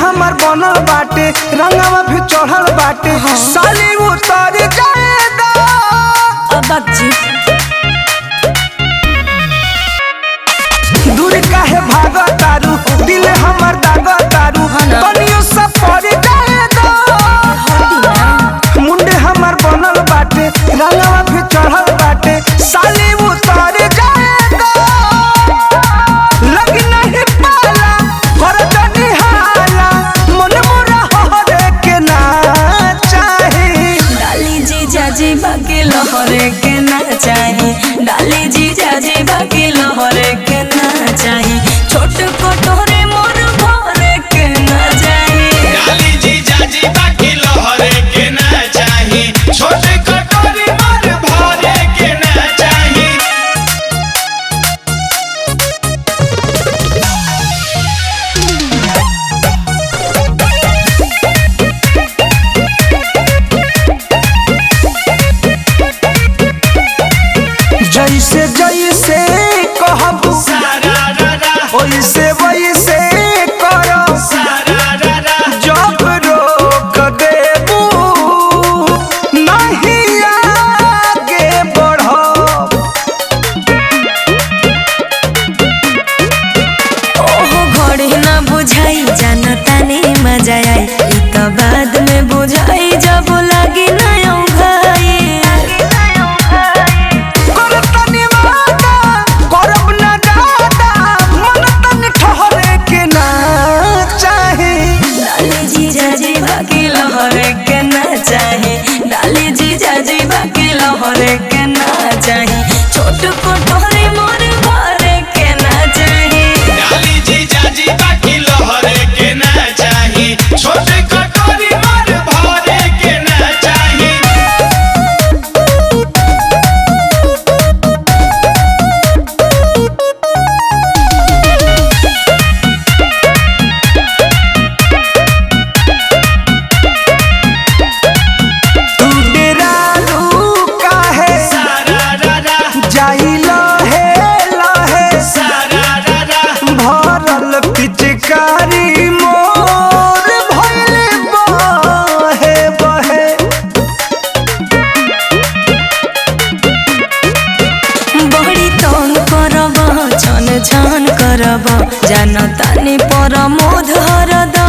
हमर बनल बाटे रंगवा भी चढ़ल बाटे साली उतर जाए दा अबक जी दूर काहे भाग तारू दिल हमर दाग तारू ना। तनियो सा पड़ जाए दा हटी ना मुंडे हमर बनल बाटे रंगवा भी चढ़ल बाटे साली उतर जाए दा लग नहीं पाला कर जनी हाला मन मोरा हरे के ना चाही डाली जी जाजी बाकी लहरे के ना चाही डाली जी जाजी बाकी लहरे के ना चाही छोट कटोरे मोर भरे के ना चाही डाली जी जाजी बाकी लहरे के ना चाही छोटे कटोरी मर भरे के ना चाही जैसे जैसे कहबू सारा रा रा वैसे वैसे करो सारा रा रा जब रोक देबू नहीं आगे बढ़ो ओहो घड़ी ना बुझाई जानता ने मजा आई ई तो बाद में बुझाई जब लगी ना भाई कर तनी वादा करब ना दादा मन तन ठहरे के ना चाहे डाली जी जाजी बाकी लहरे के ना चाहे डाली जी जाजी बाकी लहरे के ना चाहे छोट कोठरी मोर भरे के ना चाहे डाली जी जाजी बाकी लहरे के ना चाही छोटे कटोरी मर भरे के ना चाही तू डेरालू काहे सारा रा रा जाई लहे लहे सारा रा रा भरल पिचकारी मोर भइल बहे बहे बड़ी तंग करब छन छन करब जानतानी पर मोध हरदम